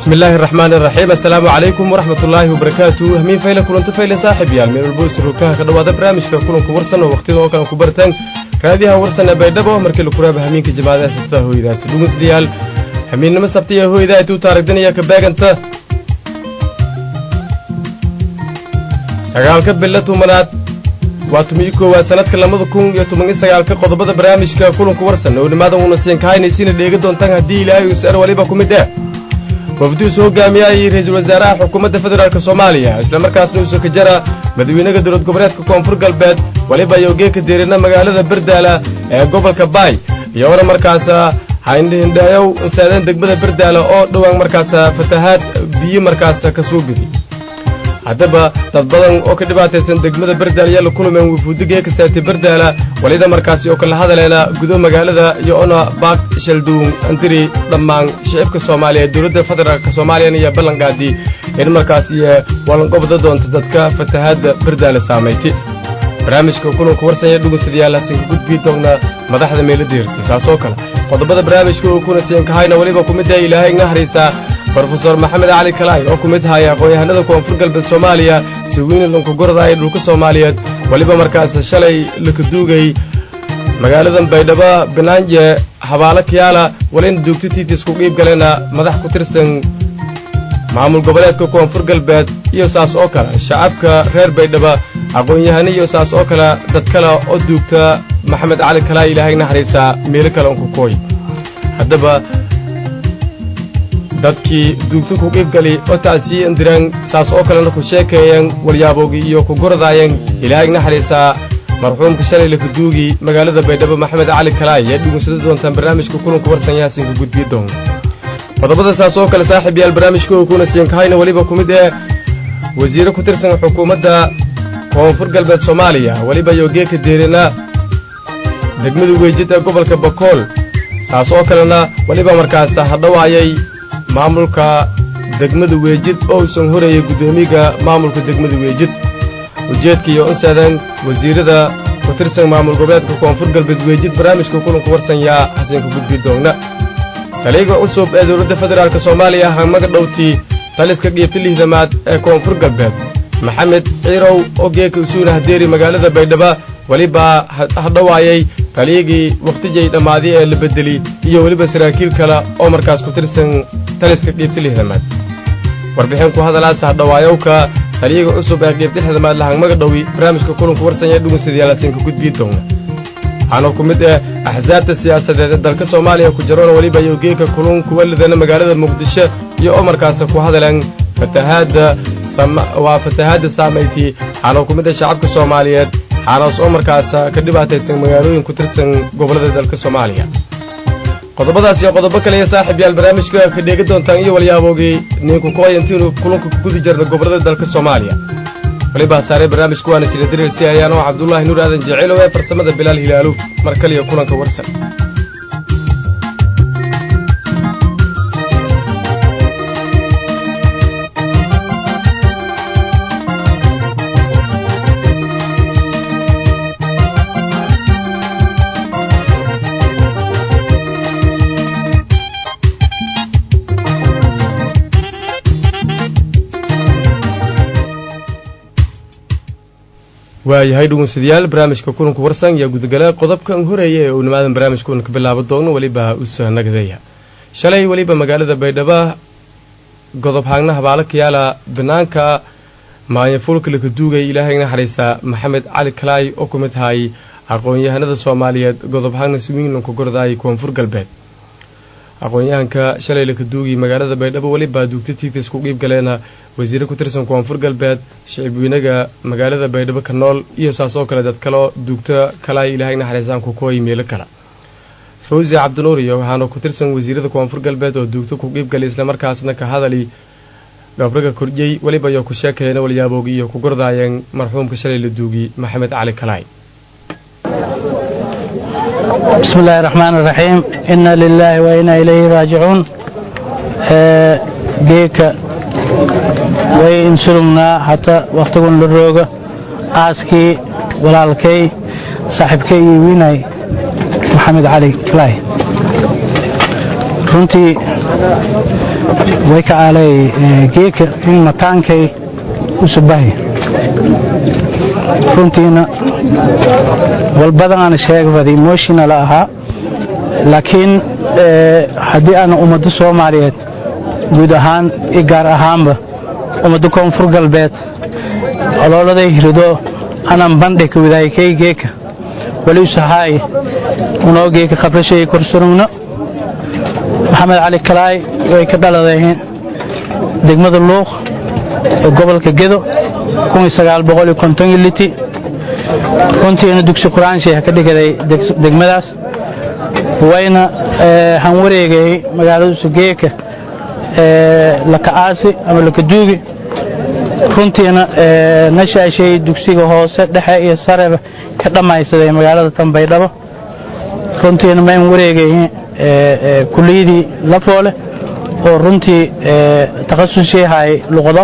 بسم الله الرحمن الرحيم السلام عليكم ورحمة الله وبركاته همين فايلة كلنت فايلة صاحب يال من البوس روكاها كدوا هذا برامج كلن كورسنا وقتي لو كان كبرتن كاديها ورسنا بيدبا مركل كراب همين كجماعة ستة هو إذا سلومس ديال همين نمس سبتي هو إذا تو تارك دنيا كباق أنت sagaalka bilo tobanaad waa tumiyi koowaad sanadka labada kun iyo toban iyo sagaalka qodobada barnaamijka kulanku warsan oo nimaadan uuna siin kahaynaysiina dheega doontaan haddii ilaahay uu sar waliba ku mid eh wafdiisu hogaamiyay ra-iisul wasaaraha xukuumadda federaalk soomaaliya islamarkaasna uusoo ka jara madaxweynaha dowlad goboleedka koonfur galbeed waliba ayogee ka deerina magaalada berdaala ee gobolka baay iyoona markaasa hindhindhayow saadeen degmada berdaala oo dhowaan markaasa fatahaad biyo markaasa ka soo gudi haddaba dad badan oo ka dhibaataysan degmada berdaala ayaa la kulmeen wufuudigee ka saatay berdaala walida markaasi oo kala hadaleena gudo magaalada iyo ona baak shalduun andiri dhammaan shicibka soomaaliya dowladda federaalk soomaaliyana iyo ballanqaadii in markaas iyo wallanqobda doonta dadka fatahaadda berdaala saamaytay barnaamijka kulanku warsanya dhugunsadayaal hasan ka gudbii doona madaxda meeladeerti saasoo kale qodobada barnaamijka uu kuna siin kahayna weliba ku mid ah ilaahay nga haraysaa brofesor maxamed cali kalaay oo ku mid haya aqoon-yahanada koonfur galbeed soomaaliya siwiina lankugordaaya dhulka soomaaliyeed weliba markaas shalay lakaduugay magaaladan baydhabo banaanje habaalo kiyaala walina duugto tiitis ku qiib galeena madax ku tirsan maamul goboleedka koonfur galbeed iyo saas oo kale shacabka reer baydhabo aqoon-yahano iyo saas oo kale dad kale oo duugta maxamed cali kalaay ilaahay naxariisaa meelo kale unku kooy haddaba dadkii duugto ku qiibgali oo tacsiiyan direen saas oo kalena ku sheekeeyeen walyaaboogi iyo ku gordaayeen ilaahay naxariisaa marxuumka shalay lakaduugi magaalada baydhabo maxamed cali kalaay ee dhugunsada doontaan barnaamijka kulanku warsan yaasinka gudbiyo doon qodobada saas oo kale saaxiib yaal barnaamijka oo kuna siin kahayna weliba ku mid ee wasiire ku tirsan xukuumadda koonfur galbeed soomaaliya weliba yogeeka deerina degmada weejid ee gobolka bakool saas oo kalena weliba markaas hadhawaayay maamulka degmada weejid oo uusan horayay guddoomiga maamulka degmada weejid ujeedka iyo unsadan wasiirada ku tirsan maamul goboleedka koonfur galbeed weejid barnaamijka kulanku warsan yaa xasanka gudbi doonna taliga cusub ee dowladda federaalk soomaaliya hamaga dhowtii taliska qiibta lihdamaad ee koonfur galbeed maxamed ciirow oo geeka usuuna hadeeri magaalada baydhabo weliba hadhawaayay taliyagii wakhtijay dhammaaday ee la bedeli iyo weliba saraakiil kale oo markaas ku tirsan taliska qiibta lihdamaad warbixin ku hadalaasa hadhawaayowka taliyaga cusub ee qiibta lixdamaad lahangmaga dhowi barnaamijka kulanku warsanya dhugunsadayaalasinka gudbii doona waxaana ku mid ah axsaabta siyaasadeed ee dalka soomaaliya ku jaroona weliba iyo geeka kulun kuwa lidana magaalada muqdisho iyo oo markaasa ku hadaleen fatahaadda waa fatahaadda saamayti waxaana ku mid ah shacabka soomaaliyeed xaanaas oo markaasa ka dhibaataysan magaalooyin ku tirsan gobollada dalka soomaaliya qodobadaas iyo qodobo kale iyo saaxiib yaal barnaamijka ka dheega doontaan iyo walyaaboogi ninku kooy intiinu kulanka ku gudi jirna gobollada dalka soomaaliya walibaa saarey barnaamijku waana sila diriirsi ayaan oo cabdullaahi nuur aadan jeceelow ee farsamada bilaal hilaalu mar kaliya kulanka warsan waayahay dhugunsadayaal barnaamijka kulanku warsan yaa gudagala qodobkan horeeya ee uu nimaadan barnaamijkuuna ka bilaabo doono weliba usa nagadeeya shalay weliba magaalada baydhabo godob haagna habaalo kayaala banaanka maanyafuulka laka duugay ilaahay naxariisa maxamed cali kalaay oo ku mid tahay aqoon-yahanada soomaaliyeed godob haagna swinglanku gordaay koonfur galbeed aqoon-yahanka shalay laka duugi magaalada baydhabo weliba duugta tiitis ku qiib galeena wasiire ku tirsan koonfur galbeed shicibweynaga magaalada baydhabo ka nool iyo saas oo kale dad kaleo duugta kalaay ilaahay naxariisaan ku kooy meelo kale fawzi cabdinuur iyo waxaana ku tirsan wasiirada koonfur galbeed oo duugta ku qiib galay islamarkaasna ka hadali gabraga kordhiyey weliba iyo ku sheekeena walyaaboogii iyo ku gordaayeen marxuumka shalay la duugi maxamed cali kalaay بسم الله الرحمن الرحيم إنا لله وإنا إليه راجعون جيك وإن سلمنا حتى وقتكم للروغة آسكي walaalkay saaxiibkay iyo wiinay maxamed cali kalaay runtii way ka aalay geeka in mataankay usubahi runtiina walbadan aan sheegbaday emotional ahaa laakiin haddii aan ummadda soomaaliyeed guud ahaan i gaar ahaanba ummadda koonfur galbeed olooladay hirido anan bandhig wadaayakay geeka wali usahaay unoo geeka khabrashay korsurugno maxamed cali kalaay way ka dhaladeen degmada luuq ee gobolka gedo liti runtiina dugsi qur-aanshay ka dhigaday degmadaas wayna han wareegay magaalada sugeeka laka-aasi ama lakaduugi runtiina nashaashay dugsiga hoose dhexe iyo sareba ka dhammaysaday magaalada tanbaydhabo runtiina mayn wareegay kuliyadii lafoole oo runtii takhasusyahay luqdo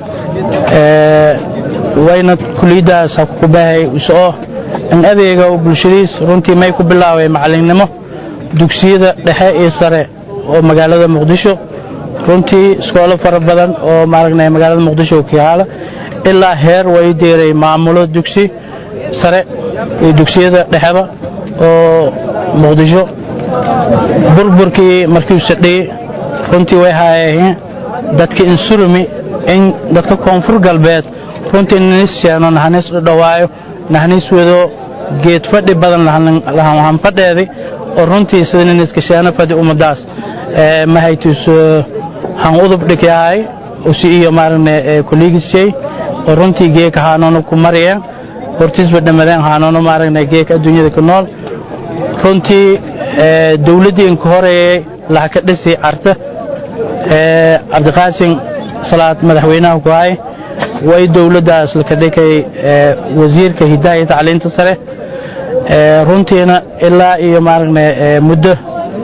wayna kuliyadaas kubahay usoo in adeega bulshadiis runtii may ku bilaabay macalinnimo dugsiyada dhexe iyo sare oo magaalada muqdisho runtii iskoolo fara badan oo maaragna magaalada muqdisho ka yaala ilaa heer way deeray maamulo dugsi sare iyo dugsiyada dhexeba oo muqdisho burburkii markii uu sadhiyey runtii way haayeen dadka insurumi in dadka koonfur galbeed runtii nanis sheeno nahanis dhawaayo nahanis wado geed fadhi badan lahan fadheedi oo runtii sida niniska sheeno fadhi ummadaas mahaytus han udub dhigyahay usi iyo maaragna kuligisay oo runtii geeka haanoona ku mariyeen hortiisba dhamadeen haanoona maaragna geeka adduunyada ku nool runtii dowladdii inka horeeyey laha ka dhisi carta cabdiqaasin salaad madaxweynaha ku hay way dowladdaas laka dhigay wasiirka hidaha iyo tacliinta sare runtiina ilaa iyo maaragna muddo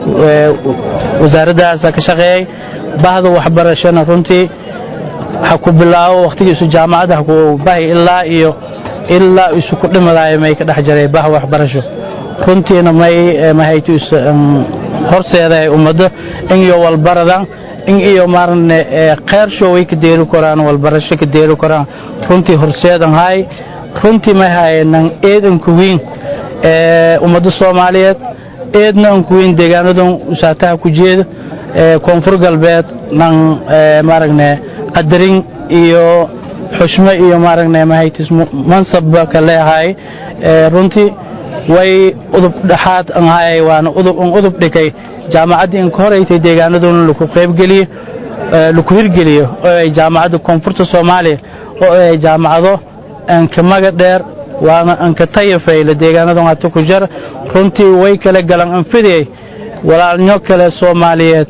wasaaraddaasa ka shaqeeyey bahda waxbarashana runtii ha ku bilaabo wakhtigiisu jaamacadda ha ku bahi ilaa iyo ilaa isu ku dhimadaaya may ka dhex jaray bah waxbarasho runtiina may mahaytus horseeday ummaddo in iyo walbaradan in iyo maaragna kheyrshow way ka deeri koraan walbarasho ka deeri koraan runtii horseedan hay runtii may hayanan eed ankuwiin ummadda soomaaliyeed eedna ankuwiin deegaanadan usaataha ku jeeda koonfur galbeed nan maaragna qadarin iyo xushmo iyo maaragna mahaytis mansabba ka leehay runtii way udub dhexaad anhay waana udub un udub dhigay jaamacaddii inka horeytay deegaanaduna laku qaybgeliyo laku hirgeliyo oo ay jaamacadda koonfurta soomaaliya oo ay jaamacado anka maga dheer waana anka tayafayla deegaanadan hata ku jar runtii way kala galan anfidiyey walaalnyo kale soomaaliyeed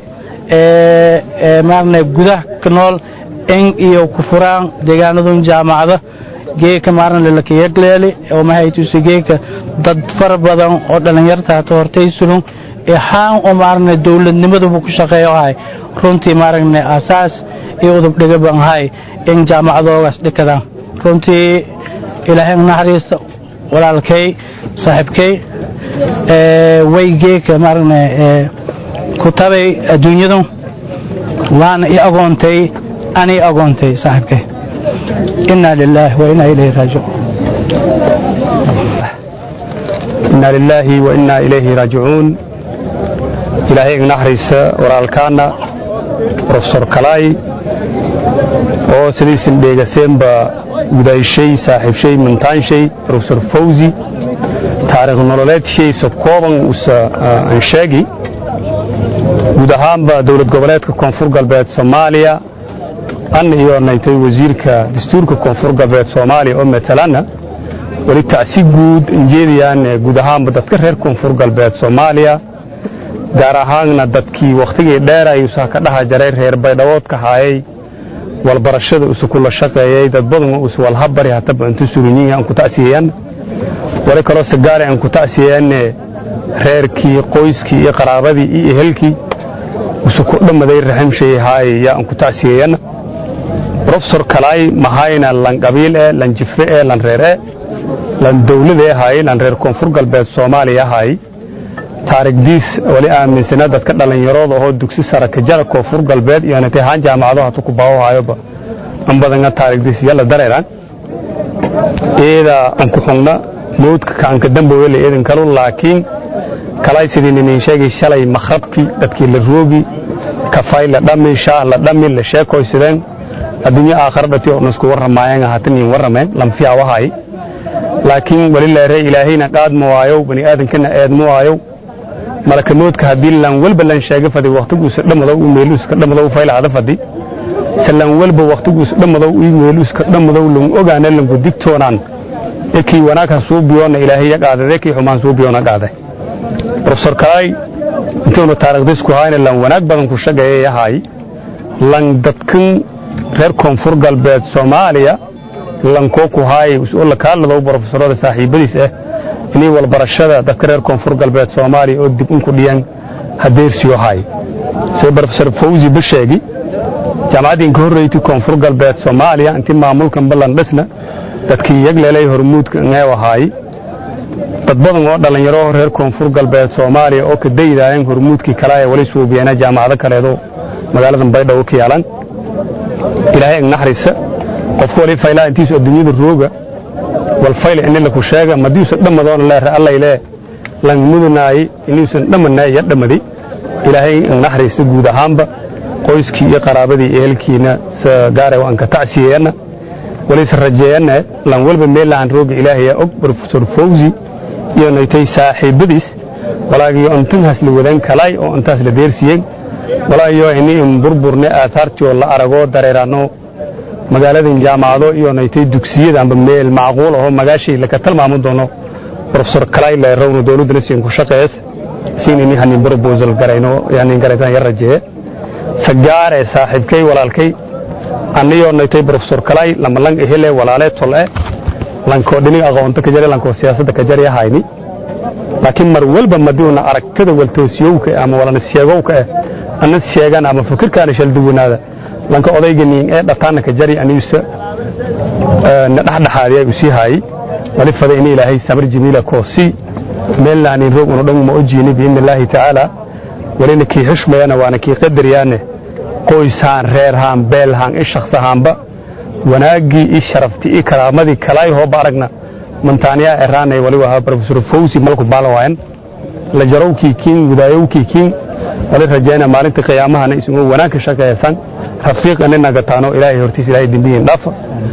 ee maaragna gudaha ka nool in iyo ku furaan deegaanadun jaamacado geeka maaragna laka yagleeli oo mahaytusi geeka dad fara badan oo dhallinyarta hata hortay sulun ixaan oo maaragna dowladnimaduba ku shaqeeyo ahay runtii maaragna asaas iyo udub dhigaban ahay in jaamacadoogaas dhikadaan runtii ilaahay naxariista walaalkay saaxiibkay way geeka maaragna ku tabay adduunyadu waana i agoontay ani agoontay saaxiibkay inaa lilaahi wa inaa ilayhi raajicuun inaa lilaahi wa innaa ilayhi raajicuun ilaahay ignaxariisa walaalkaana profesor kalaay oo sidaysan dheegaseenba gudayshay saaxiibshay mintaanshay profesor fawzi taariikh nololeedshiisa kooban usa aan sheegi guud ahaanba dowlad goboleedka koonfur galbeed soomaaliya an iyo naytay wasiirka dastuurka koonfur galbeed soomaaliya oo matalana weli tacsi guud injeedayaan guud ahaanba dadka reer koonfur galbeed soomaaliya gaar ahaanna dadkii wakhtigii dheeray usa ka dhaha jaray reer baydhaboodka haayay walbarashada usa kula shaqeeyey dad badan us walhabari hataba intu surinyihi aan ku ta'siyeyan wali kaloo sagaare aan ku ta'siyeyanne reerkii qoyskii iyo qaraabadii iyo ehelkii usa ku dhammaday raximshay haay yaa aan ku ta'siyeyan profesor kalaay mahayna lan qabiil ee lan jife ee lan reer ee lan dawlad ee haay lan reer koonfur galbeed soomaaliya haay taarigdiis wali aaminsana dadka dhallinyarooda oo dugsi sare ka jara koonfur galbeed iyo natay haan jaamacado hatu ku baawahayoba an badanga taarigdiis yalla dareeraan iyada an ku xugna mawdka kaanka dambowele idin kalu laakiin kalay sidii ninin sheegay shalay makhrabkii dadkii la roogi kafay la dhami shaah la dhami la sheekoysadeen adduunyo aakhara dhati oo isku warramaayeen haatan in warrameen lamfiya wahay laakiin wali leere ilaahayna qaadma waayo bani aadankana eedma waayo malaka moodka haddii lan walba lan sheega fadi waqtiguusa dhammadow u meeluuska dhammadow faylahada fadi salan walba waqtiguusa dhammadow u meeluuska dhammadow lan ogaana lanku digtoonaan ekii wanaagha suu biyoona ilaahay ya qaadade ekii xumaan suu biyoona qaade profesor kalay intuuna taarikhdiis ku hayna lan wanaag badan ku shaqeeyay yahay lan dadkan reer koonfur galbeed soomaaliya lankoo ku haayay oo la kaalado profesorada saaxiibadiis ah inay walbarashada dadka reer koonfur galbeed soomaaliya oo dib unku dhiyan hadeersiyo haay sida profesor fawzi basheegi jaamacaddii ka horreeytay koonfur galbeed soomaaliya intii maamulkan ballan dhisna dadkii yagleelay hormuudka ngeew ahaay dad badan oo dhallinyaro reer koonfur galbeed soomaaliya oo ka daydaayeen hormuudkii kale ee wali suubiyeena jaamacado kaleedo magaaladan baydhabo ka yaalan ilaahay ignaxrisa qofku wali faylaa intiisu adduunyada rooga wal fayl in la ku sheega madiisu dhammadoona leer allaylee lan mudanaay inuusan dhammanay ya dhammadi ilaahay ignaxrisa guud ahaanba qoyskii iyo qaraabadii ehelkiina sa gaare waan ka tacsiyeena walis rajeeyana lan walba meelaan rooga ilaahay og professor fawzi iyo naytay saaxiibadiis walaagiyo intanhaas la wadan kalay oo intaas la deersiyeen walaagiyo ini in burburne aasaartii oo la arago dareerano magaaladan jaamacado iyo naytay dugsiyada amba meel macquul ahoo magaashii laka tilmaami doono professor kalay leerowna dowladdana siin ku shaqeeyas siin ini hanin proposal garayno yani garaysan yar rajeeye sagaare saaxiibkay walaalkay aniyoo naytay professor kalay lama lang ehele walaale tole lankoo dhinig aqoonta ka jare lankoo siyaasadda ka jare hayni laakiin mar walba madiuna aragtida waltoosiyowka ama walana sheegowka eh ana sheegan ama fikirkaana shalduwanaada lanka odayga niin ee dhataana ka jari aniisa na dhexdhexaadiya usii haayey wali fada in ilaahay samir jamiila koosi meelnaanin roog unu dhan ma ojiini biidni illaahi tacaala walina kii xushmayana waana kii qadaryaane qoyshaan reerhaan beelhaan i shaksahaanba wanaaggii i sharaftii i karaamadii kalaay hooba aragna mantaaniyaa eraanay wali wahaa professor fawzi malku baalawaayan la jarowkii kiin widaayowkii kiin wali rajayna maalinta qiyaamahana isagoo wanaag ka shaqeeysan rafiiq anina gataano ilaahay hortiis ilaahay dembiyin dhaafa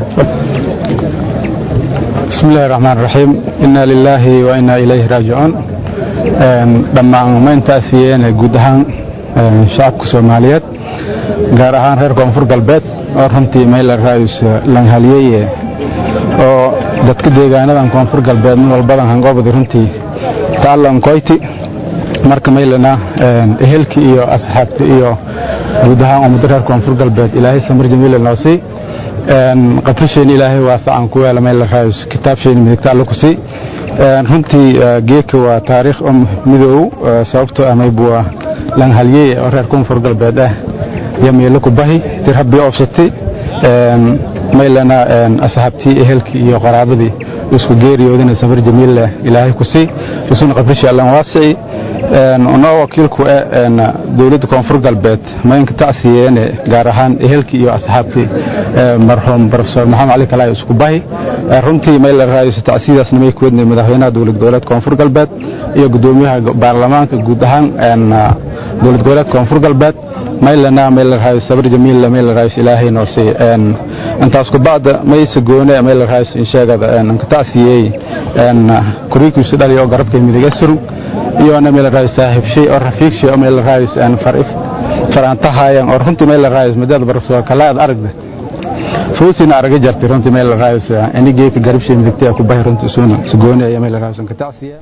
بسم الله الرحمن الرحيم إنا لله وإنا إليه راجعون dhammaan ma intaasiyeen guud ahaan shacabka soomaaliyeed gaar ahaan reer koonfur galbeed oo runtii mayla raayus langhaliyeye oo dadka deegaanadan koonfur galbeed min walbadan hangoobadi runtii taalan koyti marka maylana ehelki iyo asxaabti iyo guud ahaan ummado reer koonfur galbeed ilaahay samir jamiila noo sii qabrisheen ilaahay waasacan ku yeela mayla raayus kitaabsheeni midigta alla ku sii runtii geeka waa taariikh midoow sababtoo ah maybua langhaliyey oo reer koonfur galbeed ah iyo meelo ku bahi tir habbii oobsatay maylana asxaabtii ehelkii iyo qaraabadii isku geeriyoodina samir jamiil ilaahay ku sii isuna qabrishii allan waasici noo wakiilku dowladda koonfur galbeed maynka tacsiyeene gaar ahaan ehelkii iyo asxaabtii marxuum profesor maxamed cali kalaay isku bahi runtii mayla raayso tacsiyadaasna may ku wadnay madaxweynaha dowlad goboleed koonfur galbeed iyo gudoomiyaha baarlamaanka guud ahaan dowlad goboleed koonfur galbeed maylana mayla raayso sabir jamiil mayla raayso ilaahay noo sii intaas ku bacda maysa goone mayla raayso insheegada anka tacsiyey kuriikiisu dhaliya oo garabkay midiga surug iyona meel raayis saaxiib shay oo rafiiq shay oo meel raayis aan farif faraantahaayeen oo runtii meel raayis madad barfsoo kala aad aragda fuusina araga jartay runtii meel raayis inigii ka garab shay midigtay ku bahay runtii suuna sugooni ayaa meel raayis ka tacsiya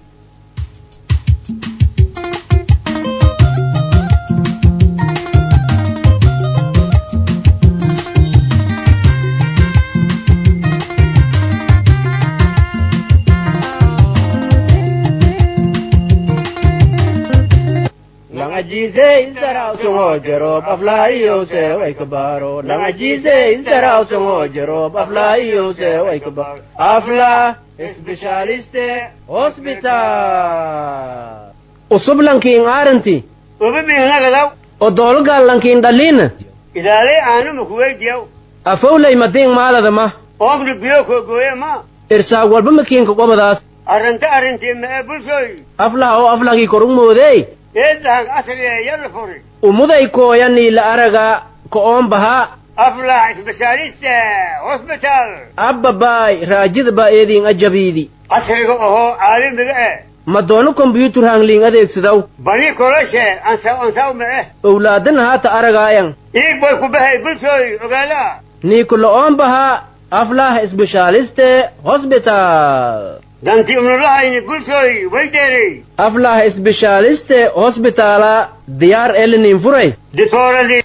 langajiise isdaraw sungoo jeroob aflaayiyowse way kabaaro langajiise isdaraw sungoo jeroob aflaayiyowse way kabaaro afla specialiste hospital usub lankiin aaranti uba mihnagadaw oo doologaal lankiin dhaliina ilaalay aanuma kuweydiyaw afowlay madiin maalada ma oogna biyo koogooye ma irsaag walba makiinka qobadaas arrinta arrintii ma ee bulshooy aflaha oo aflahii korug moodey eedahag asriye yalla furi umuday kooyanii la araga ko'oon bahaa aflah isbitaaliste hosbitaal abbabaay raajida baa eediin ajabiidi casriga ohoo caalamiga eh ma doono kombyuutar hangliin adeegsadaw bani koloshe ansaw ansaw ma eh owlaadana haata aragaayan iig boy ku bahay bulshooy ogaala niiku lo'oon bahaa aflah isbeshaaliste hosbitaal danti umnulahayni bulshooy waydeerey aflah isbeshaaliste hosbitaala diyaar elinin furay ditooradii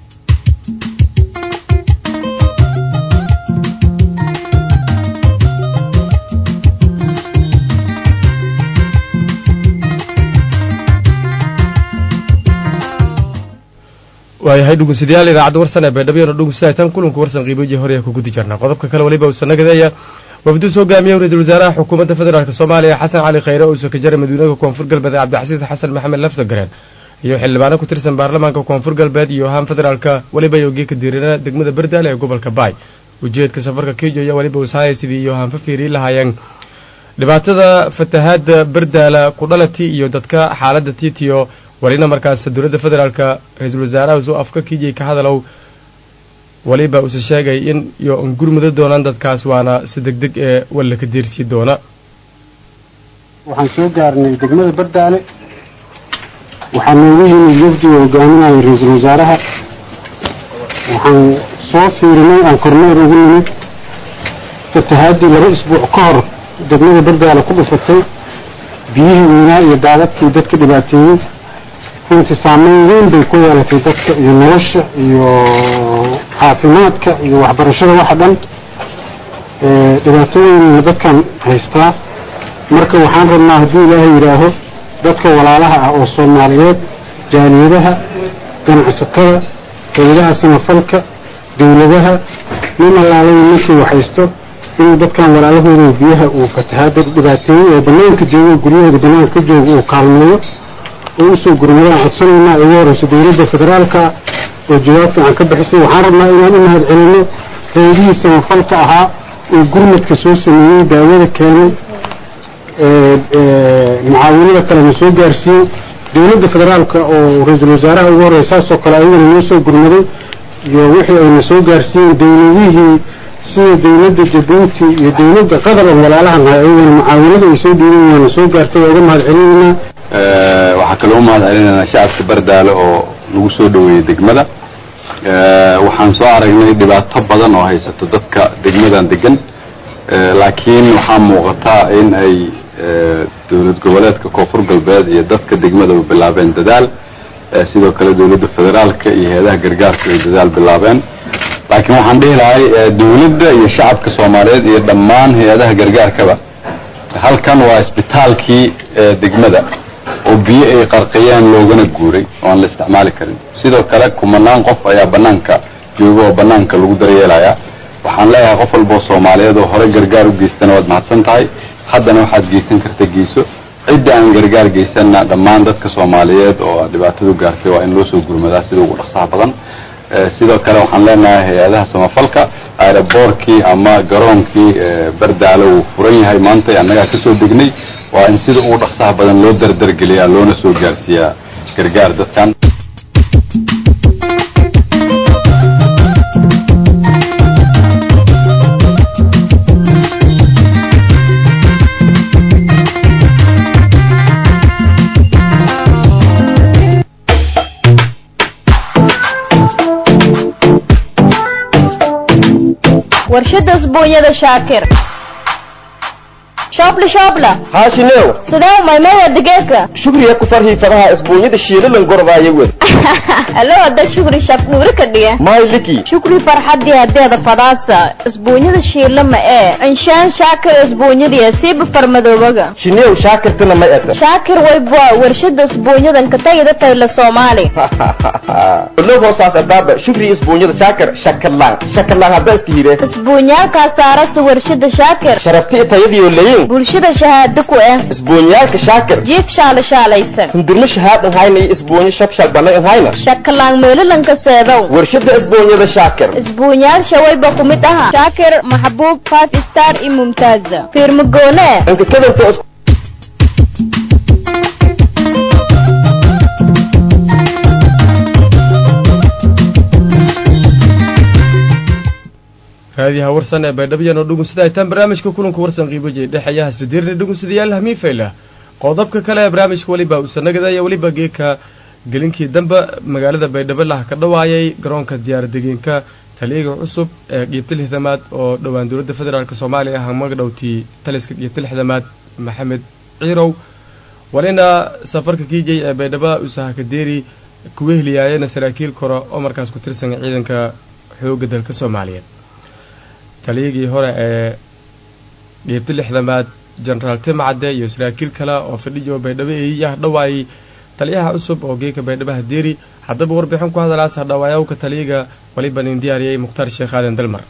waayahay dhugeystayaal idaacadda warsan ee baydhabo dhugeystayaal kulanku warsan qiiboji hore ku gudi jirnaa qodobka kale waliba uu sanagadeeya wafdu soo gaamiyey ra-iisul wasaaraha xukuumadda federaalk soomaaliya xasan cali khayre oo soo kajara madiinada koonfur galbeed cabdixasiis xasan maxamed lafsagareen iyo xildhibaano ku tirsan baarlamaanka koonfur galbeed iyo ahaan federaalka weliba yoogii ka diirana degmada berdaale ee gobolka baay ujeedka safarka kijo iyo weliba usaaya sidii iyo ahaan fafiiri lahaayeen dhibaatada fatahaada berdaala ku dhalati iyo dadka xaaladda tiitiyo walina markaas dowladda federaalka ra-iisul wasaaraha soo afka kijay ka hadalow waliba use sheegay in iyo gurmudo doonaan dadkaas waana si deg deg ee walla ka deersii doona waxaan soo gaarnay degmada bardaale waxaa noogu yimid wafdi oo hogaaminaya ra-iisul wasaaraha waxaan soo fiirinay aan kormeer ugu nimid fatahaadii laba isbuuc ka hor degmada bardaale ku dhufatay biyihii weynaa iyo daadadkii dadka dhibaateeyey runtii saameyn weyn bay ku yeelatay dadka iyo nolosha iyo caafimaadka iyo waxbarashada waxa dhan dhibaatooyin dadkan haystaa marka waxaan rabnaa haddii ilaahay yidhaaho dadka walaalaha ah oo soomaaliyeed jaaliyadaha ganacsatada hayadaha samafalka dowladaha nin allaalay ninkii waxhaysto inuu dadkan walaalahooda biyaha uu fatahaada dhibaateeyey oo banaanka joogo guryahooda banaanka ka jooga uu kaalmeeyo oo usoo gurmadaan codsanaynaa ugu horeyso dowladda federaalka oo jawaab fiican ka bixisay waxaan rabnaa inaan u mahad celino reedihii samafalka ahaa oo gurmadka soo sameeyey daawada keenay mucaawinada kalena soo gaarsiiyey dowladda federaalka oo ra-iisul wasaaraha ugu horreya saasoo kale ayagana noo soo gurmaday iyo wixii ayna soo gaarsiiyeen dowladihii sida dowladda jabuuti iyo dowladda qatar oo walaalahan hay ayagana mucaawinada ay soo dhiiban waana soo gaartay waa uga mahad celinaynaa waxaa kaloo u mahad celinaynaa shacabka bardaale oo nagu soo dhaweeyey degmada waxaan soo aragnay dhibaato badan oo haysato dadka degmadan degan laakiin waxaa muuqataa in ay dowlad goboleedka koonfur galbeed iyo dadka degmada bilaabeen dadaal sidoo kale dowladda federaalka iyo hay-adaha gargaarka ay dadaal bilaabeen laakiin waxaan dhihi lahay dowladda iyo shacabka soomaaliyeed iyo dhammaan hay-adaha gargaarkaba halkan waa isbitaalkii degmada oo biyo ay qarqiyeen loogana guuray oo aan la isticmaali karin sidoo kale kumanaan qof ayaa banaanka jooga oo banaanka lagu daryeelaya waxaan leeyahay qof walba oo soomaaliyeed oo hore gargaar u geystana waad mahadsan tahay haddana waxaad geysan karta geyso cidda aan gargaar geysanna dhammaan dadka soomaaliyeed oo dhibaatadu gaartay waa in loo soo gurmadaa sida ugu dhaqsaha badan sidoo kale waxaan leenahay hay-adaha samafalka aeroboorkii ama garoonkii bardaalo uu furan yahay maanta annagaa kasoo degnay waa in sida ugu dhaqsaha badan loo dardargeliyaa loona soo gaarsiiyaa gargaar dadkan warshada usbuunyada shaakir shoobla shoobla haashinew sidee maymaya digeedka shugriya ku farhii fadaha isbuunyada shiilalan gordaaya wel alo hadda shukri shaf dhuuri ka dhiga mayliki shukri farxadii hadeeda fadaasa isbuunyada shiila ma ee inshaan shaakir isbuunyadii siiba farmadoobaga shinew shaakirtana ma eta shaakir waybwa warshada isbuunyadan ka tagida tayla soomaali lo hoosaas abaaba shukri isbuunyada shaakir shakalaan shakalaan hadda iska hire isbuunyaalkaa saarasa warshada shaakir sharafti tayadiyo layin shaqeeyayin bulshada shahaado ku ah isbuunyaalka shaakir jiif shaala shaalaysan hundurmo shahaadan hayna iyo isbuunyo shabshal banay hayna shakalaan meelalanka seedow warshada isbuunyada shaakir isbuunyaal shawayba ku mid aha shaakir maxbuub five star iyo mumtaaza fiirmagoone inka kadanta raadiyaha warsan ee baydhabyano dhugunsida aytaan barnaamijka kulanka warsan qiiboje dhexeeyaha sidiirni dhugunsadayaal hamiifayla qodobka kale ee barnaamijka weliba uusanagada iyo weliba geeka gelinkii dambe magaalada baydhabo laha ka dhawaayay garoonka diyaaradegiinka taliyaga cusub ee qiibta lixdamaad oo dhowaan dowladda federaalk soomaaliya ah magadhowtii taliska qiibta lixdamaad maxamed ciirow walina safarka kiijay ee baydhabo usaha kadeeri kuwa heliyaayena saraakiil kore oo markaas ku tirsan ciidanka xoogga dalka soomaaliyeed taliyagii hore ee qiibta lixdamaad jenaraal timcadde iyo saraakiil kale oo fadhiyo baydhabo eeyah dhawaayay taliyaha cusub oo geeka baydhabaha deeri haddaba warbixin ku hadalaas hadhawaayawka taliyaga waliba nin diyaariyey mukhtaar sheekh aadan dalmar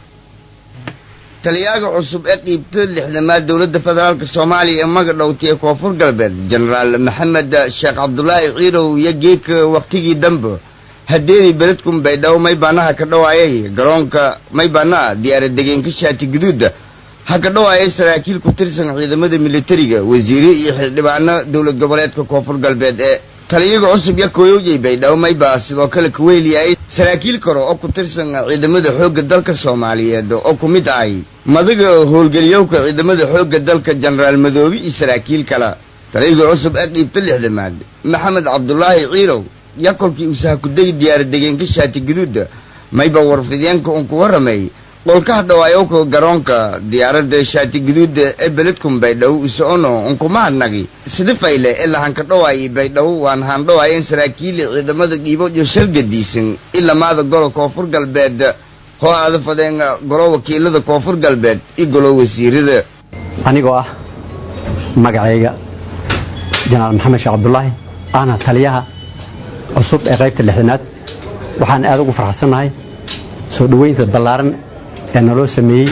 taliyaaga cusub ee qiibta lixdamaad dowladda federaalk soomaaliya ee magadhowti ee koonfur galbeed jenaraal maxamed sheekh cabdulaahi ciirow iyo geeka wakhtigii dambe hadeeri beledkun baydhabo maybaanaha ka dhawaayay garoonka maybaanaha diyaaradegeenka shaati guduuda ha ka dhawaayay saraakiil ku tirsan ciidamada militariga wasiire iyo xildhibaano dowlad goboleedka koonfur galbeed ee taliyaga cusub ya kooyowjay baydhabo maybaa sidoo kale kuweeliyay saraakiil kale oo ku tirsan ciidamada xoogga dalka soomaaliyeed oo ku mid ahay madaga howlgeliyowka ciidamada xoogga dalka jenaraal madoobe iyo saraakiil kale taliyaga cusub ee qiibta lixdamaad maxamed cabdulaahi ciirow ya kolkii uu sahakuday diyaaradegeenka shaati guduuda mayba warfideenka uun ku warramay qolkaha dhawaayowka garoonka diyaaradda shaati guduuda ee beledkun baydhabo usocono unkumahadnagi sida fayle ee lahanka dhawaayay baydhabo waan haan dhawaayeen saraakiili ciidamada dhiibo iyo shalgadiisan ilamaada golo koonfur galbeed hoo aada fadeen golo wakiilada koonfur galbeed iyo golo wasiirada anigoo ah magacayga jenaraal maxamed sheekh cabdulaahi ahna taliyaha cusub ee qaybta lixdanaad waxaan aad ugu farxsannahay soo dhoweynta ballaaran ee naloo sameeyey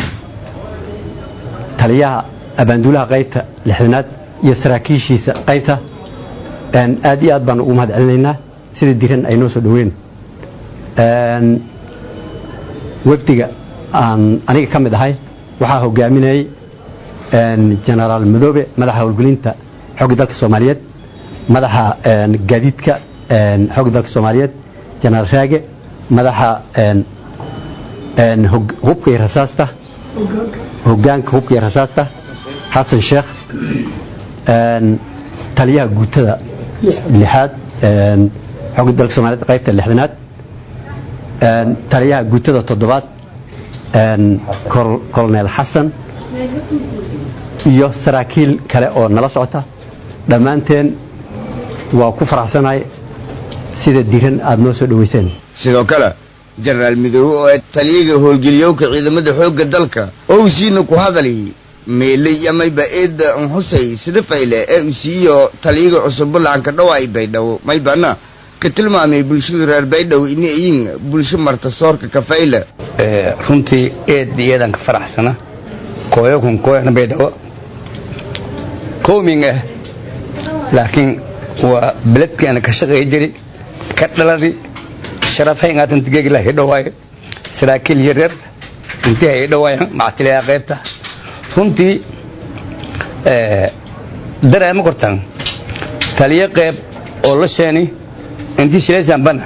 taliyaha abaanduulaha qaybta lixdanaad iyo saraakiishiisa qaybta aad iyo aad baan ugu mahad celinaynaa sida diran ay noo soo dhoweyn wafdiga aan aniga ka mid ahay waxaa hogaaminayay jenaraal madoobe madaxa howlgelinta xoogga dalka soomaaliyeed madaxa gaadiidka xoogga dalka soomaaliyeed jenaraal raage madaxa hubka iyo rasaasta hogaanka hubka iyo rasaasta xasan sheekh taliyaha guutada lixaad xoogga dalka soomaliyeed qaybta lixdanaad taliyaha guutada toddobaad colonel xasan iyo saraakiil kale oo nala socota dhammaanteen waa ku faraxsanahay sida diran aada noo soo dhoweyseen sidoo kale jenaraal midoobe oo taliyaga howlgeliyowka ciidamada xoogga dalka oo uu siina ku hadali meeley mayba eedda unxusay sida fayle ee uu siiyo taliyaga cusub bullacanka dhawaay baydhabo maybana ka tilmaamay bulshada reer baydhabo inay yihiin bulsho marta soorka kafayle runtii eed iyadan ka faraxsana kooyokun kooyana baydhabo kooming ah laakiin waa beledkeena ka shaqeey jiri ka dhaladi sharafhayngaatan tigegila hidhawaayo saraakiil yaryar intii hay dhawaayan mactiliyaa qaybta runtii dareema kortan taliyo qayb oo la sheeni intii shilaysan bana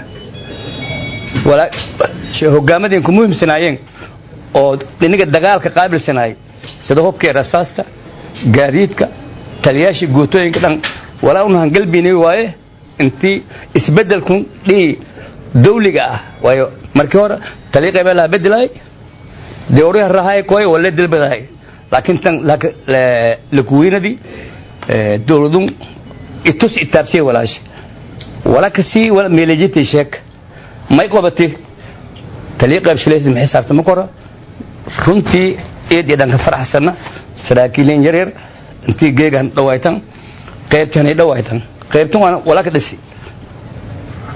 hogaamadeen ku muhiimsanaayeen oo iniga dagaalka qaabilsanaay sida hubkii rasaasta gaadiidka taliyaashii guutooyinka dhan walaa unahan galbini waaye intii isbedelku dhihi dawliga ah waayo markii hore taliya qaybaa laha bedelaay dewriha rahay koy wala dilbadahay laakiin tan lakuwiinadii dowladun itus itaabsiye walaasha wala kasii wala meelejitay sheek may qabati taliya qayb shilaysa ma xisaabta ma kora runtii eed iyo dhanka faraxsana saraakiilin yaryar intii geegan dhawaaytan qaybtan ay dhawaaytan qaybtan waa wala ka dhisi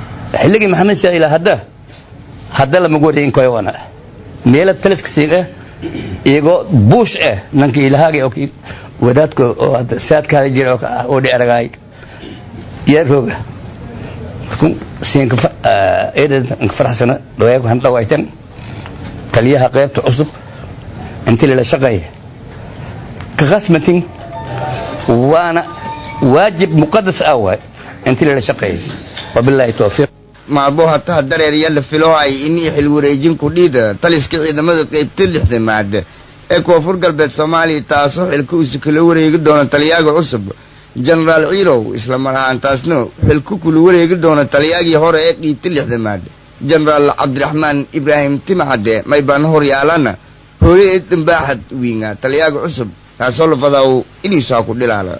xilligii maxamed saa ilaa hadda hadda lama wareegin koy wana meela taliska siiga iyagoo buush eh nanka ilahaagay oo wadaadka oo hadda saadkaada jira oo dheeragaay yeerkooga siinka eedanka faraxsana dhawayaku handhawaytan taliyaha qaybta cusub inti lala shaqeeya ka khasmatin waana waajib muqadas ah waay inti lala shaqeeya wabilaahi towfiiq maalbo hataha dareerya la filohay inii xil wareejin kudhiida taliska ciidamada qeybta lixdamaad ee koonfur galbeed soomaaliya taasoo xilka usi kala wareegi doona taliyaaga cusub jenaraal ciirow isla mar ahaantaasna xilku kula wareegi doona taliyaagii hore ee qiibta lixdamaad jenaraal cabdiraxmaan ibraahim timacade maybaan horyaalana hooye ee dambaaxad wiinga taliyaaga cusub taasoo lafadaw iniisaa ku dhilaala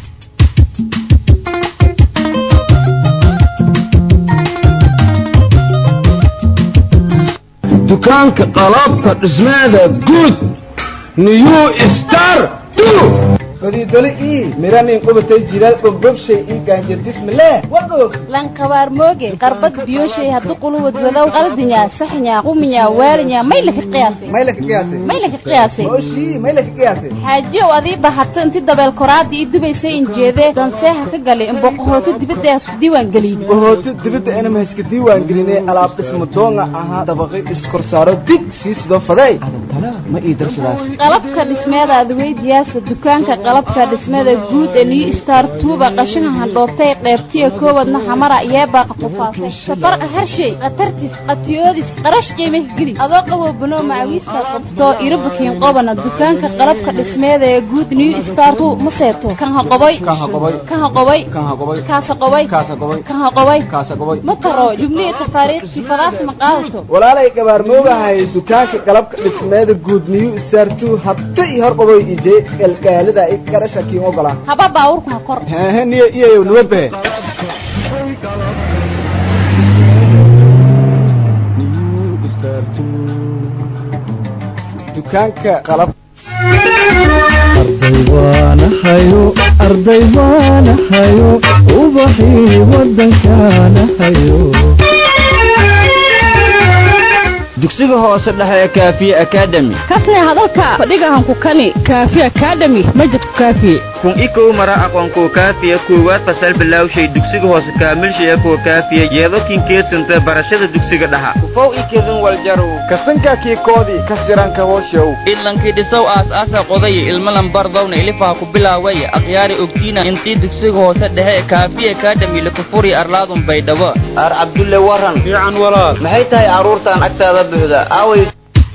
dukaanka qalabka dhismeeda guud new star fadiidole ii miranin qubatay jilaal dhobdhobshay ii gaanjardismale wagoog lankabaar mooge qarbad biyoshay haddu quluwad wadow qaldinya saxnya quminya waalinya maylaka qiyaasay maylaka qiyaasay maylaka qiyaasay oshii maylaka qiyaasay xaajiyow adii bahato inti dabeel koraadii ii dubaysay injeedee danseeha ka galay imboqohooto dibadda hasku diiwaan gelin bohooto dibadda inama haska diiwaan gelinay alaab dhismo doonga ahaa dabaqay iskorsaaro dig sii sidoo faday adantana ma ii darsadaas qalabka dhismeeda adweydiyaasa dukaanka qalabka dhismada guud ee new star tuuba qashaha handhoobtay qeybtiya koowadna xamara yeebaa qafufaasay safarqa harshay khatartis qatiyoodis qarash qiimah geli adoo qabo banoo macawiista qabto irabukiin qobana dukaanka qalabka dhismeeda ee guud new star tu ma seeto kan ha qoboy kan ha qoboy kaasa qoboy kan ha qoboy ma taro jubnihi tafaariiqsi fadaas ma qaadato walaalay gabaar moogahay dukaanka qalabka dhismeeda guud new star tu habta iyo hor qaboy ije galgaalida i garasha kiin ogolaa haba baawurku ha kor hehe niyo iyayow nabadbe dukaanka qalab arday waanahayo arday waanahayo ubaxii wadankaanahayo dugsiga hoose dhexe ee kaafiye academy kasne hadalka fadhigahanku kani kaafi academy majidku kaafiye kun ikow mara aqoonkuwa kaafiya koowaad fasal bilawshay dugsiga hoose kaamilshaya kuwa kaafiya yeedokin keedsanta barashada dugsiga dhaxa kufow ikedin waljarow kasanka kiikoodii kasiranka hooshow idlankii dhisow aas-aasa qodaya ilmalan bardowna ilifaha ku bilaawaya akhyaari ogtiina intii dugsiga hoose dhexe kaafiye academy lakufuri arlaadun baydhabo ar cabdulle waran fiican walaal maxay tahay carruurtan agtaada buuxda aaway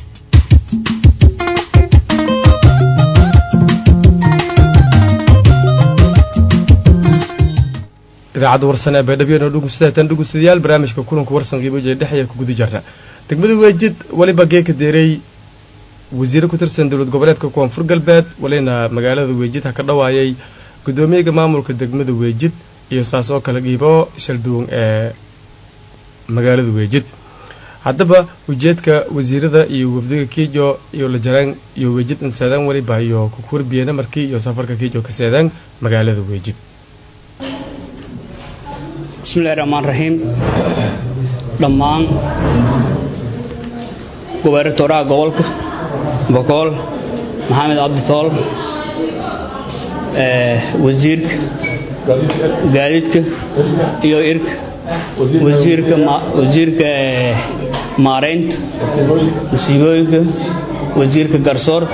idaacadda warsan ee baydhabyano dhugusatan dhugusadayaal barnaamijka kulanka warsan qiiboje dhexya ku guda jarna degmada weejid weliba geeka deeray wasiire ku tirsan dowlad goboleedka koonfur galbeed walina magaalada weejid ha ka dhawaayay guddoomiyaga maamulka degmada weejid iyo saas oo kale qiibo shalduwan ee magaalada weejid haddaba ujeedka wasiirada iyo wafdiga kiijo iyo lajaraan iyo weejid inseedaan weliba iyo kukurbiyana markii iyo safarka kiijo ka seedaan magaalada weejid bismillahi raxmaan raxiim dhammaan gobernatoraha gobolka boqol maxamed cabditool wasiirka gaadiidka iyo irka wasiirka wasiirka maareynta musiibooyinka wasiirka garsoorka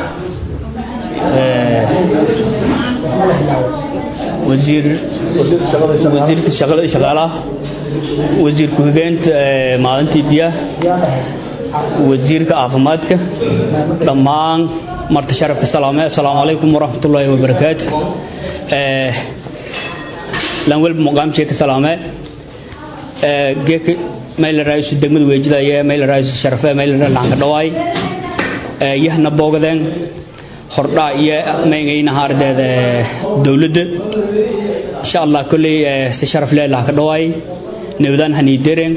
wasiir wasiirka shaqada shaqaalaha wasiir ku-xigeenta maalintii biyaha wasiirka caafimaadka dhammaan marta sharafka salaame assalaamu calaykum waraxmatullaahi wabarakaatu lan welba muqaamshee ka salaame geeka mayla raayusu degmada weejidaya mayla raayusu sharafe mayla laanka dhawaay yahna boogadeen hordhaa iyo maygayna haardeeda dowladda insha allah kolley si sharaf leelah ka dhawaay nabadaan haniidereen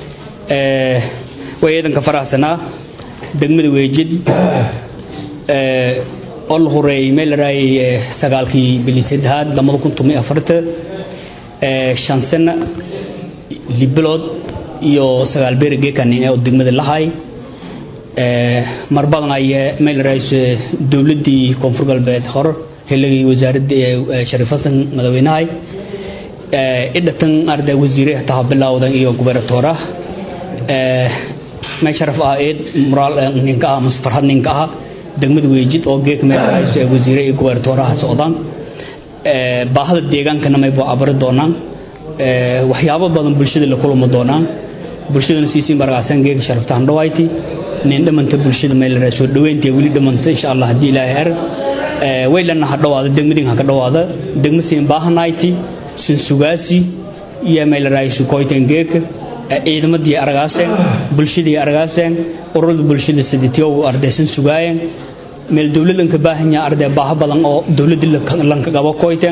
way ciidanka faraxsanaa degmada weejid oo la horeeyey meel la raayay sagaalkii bili saddexaad lamada kun toban iyo afarta shan sano libilood iyo sagaal beeri geekanin oo degmada lahay mar badan ayee meel rays dowladdii koonfur galbeed hore xilligii wasaaradda shariif xasan madaxweynahay idhatan arday wasiire taha bilowdan iyo gubernatoora may sharaf ah eed moraal ninka ah mase farhad ninka ah degmada weejid oo geek meel rays wasiire iyo gubernatooraha socdaan baahada deegaankana may buu abari doonaan waxyaabo badan bulshada la kulma doonaan bulshadana siisiin baragaasan geega sharaftaan dhawayti nin dhamanta bulshada meel la soo dhaweyntii wali dhamanta insha Allah hadii ilaahay er way lana ha dhawaado degmadin ha ka dhawaado degma siin baahanayti sin sugaasi iyo meel la raayso koytan geeka ciidamadii aragaaseen bulshadii aragaaseen ururada bulshada siditiyo ardaysan sugaayeen meel dawladan ka baahan yahay arday baaha badan oo dawladda lanka qabo koytan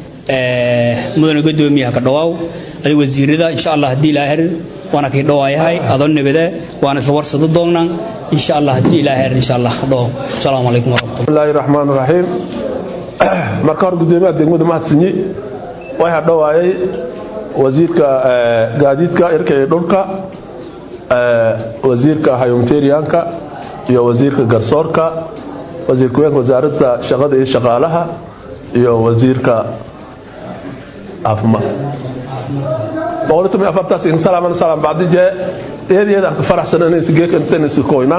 mudane gudoomiyaha ka dhawaaw adiga wasiirada insha Allah hadii ilaahay waana kii dhawaayahay adoo nabada waana isla warsado doonaan insha Allah hadii ilaahay insha Allah dhaw assalamu alaykum warahmatullahi rahmaanir rahiim marka hor gudoomiyaha degmada mahadsanyi way hadhawaayay wasiirka gaadiidka irka ee dhulka wasiirka humanitarianka iyo wasiirka garsoorka wasiir ku-xigeenka wasaaradda shaqada iyo shaqaalaha iyo wasiirka caafimaad boqolitumi afartaas insalaam salaam bacdi jee iyad iyad aan ka faraxsan inaysi geeka intanaysi koynaan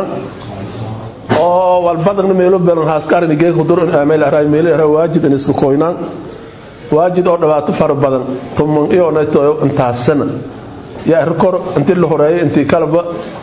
oo walbadan meelo belan haaskarin geeka dur meel aray meel aray waajid inaysi koynaan waajid oo dhibaato fara badan tuman iyo nayto intaasana yaa rikor intii la horeeyay intii kalaba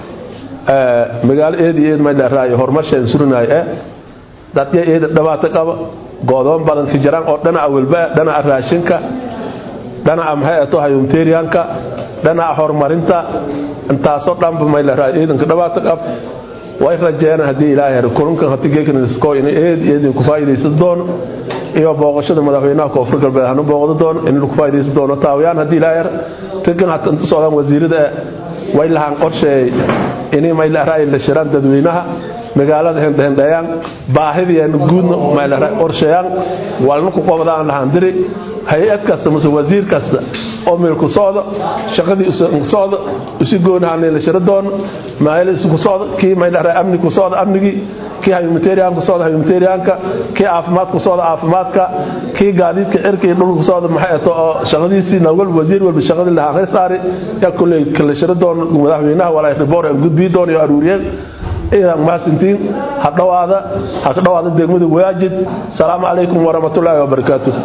magaalo eed iyo eed meel aray horumarshayn surinaay ee dadya eed dhibaato qaba goodoon badan hijraan oo dhinaca walba dhinaca raashinka dhinaca maxay ato humanitarianka dhinaca horumarinta intaasoo dhanba may la raay ciidanka dhibaato qab way rajeeyaan haddii ilaahay helo kulankan haddii geekan isko in eed eed ku faa'iidaysan doono iyo booqashada madaxweynaha koonfur galbeed hanu booqdo doono in ku faa'iidaysan doono taawiyaan haddii ilaahay helo raggan hata inta socdaan wasiirada way lahaan qorsheey inay may la raay la shiraan dadweynaha magaalada hendhendayaan baahidiyan guudna may la raay qorsheeyaan walna ku qobdaan lahaan diri hay-ad kasta mase wasiir kasta oo meel ku socdo shaqadii ku socdo isu goonahan la shiro doono maayl isku socdo kii may dharay amni ku socdo amnigii kii humanitarian ku socdo humanitarianka kii caafimaad ku socdo caafimaadka kii gaadiidka cirka iyo dhulka ku socdo maxay ato oo shaqadiisii nawal wasiir walba shaqadii lahaa reesaari yaa kulley kala shiro doono madaxweynaha walaa riboor aan gudbii doono iyo aruuriyeen idan maasintiin ha dhawaada ha ka dhawaada degmada waajid salaamu calaykum waraxmatullaahi wabarakaatuh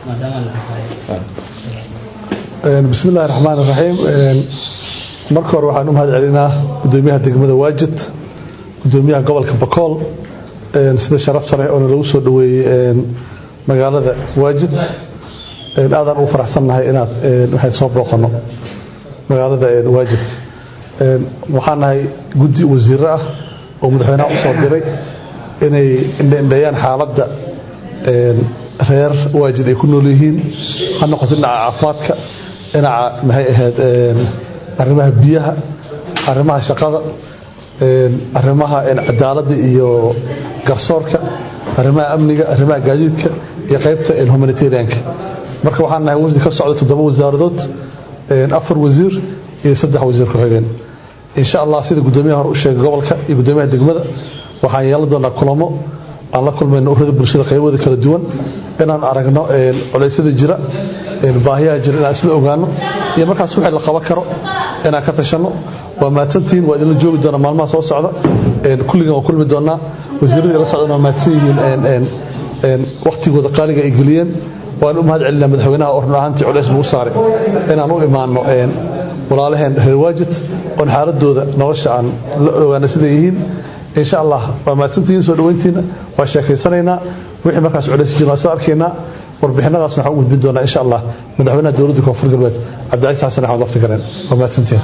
بسم الله الرحمن الرحيم marka hore waxaan u mahad celinaa gudoomiyaha degmada waajid gudoomiyaha gobolka bakool sida sharafta leh oo lagu soo dhaweeyey magaalada waajid aadaan ugu faraxsannahay inaad waxay soo booqano magaalada waajid waxaan nahay guddi wasiiro ah oo madaxweynaha u soo diray inay indheeyaan xaaladda reer waajid ay ku nool yihiin ha noqoto dhinaca caafimaadka dhinaca maxay ahayd arrimaha biyaha arrimaha shaqada arrimaha cadaaladda iyo garsoorka arrimaha amniga arrimaha gaadiidka iyo qaybta humanitarianka marka waxaan nahay wasiir ka socda toddoba wasaaradood afar wasiir iyo saddex wasiir ku-xigeen insha allah sida gudoomiyaha hore u sheegay gobolka iyo gudoomiyaha degmada waxaan yeelan doonaa kulamo aan la kulmayno ururada bulshada qaybooda kala duwan inaan aragno culeysyada jira baahiyaha jira inaan isla ogaano iyo markaas wixii la qaban karo inaan ka tashanno waa mahadsantihiin waa idinla joogi doonaa maalmaha soo socda kulligan waa kulmi doonaa wasiiradii la socdana waa mahadsan yihiin waktigooda qaaliga ay geliyeen waan u mahad celinaa madaxweynaha oo run ahaantii culeys lagu saaray inaan u imaano walaalaheen reer waajid oon xaaladooda nolosha aan la ogaano siday yihiin insha allah waa mahadsantihiin soo dhaweyntiina waa sheekaysanaynaa wixii markaas culays jira soo arkaynaa warbixinadaas waxaan u gudbin doonaa insha allah madaxweynaha dowladda koonfur galbeed cabdicasiis xasan axmed waqti gareen waa mahadsantihiin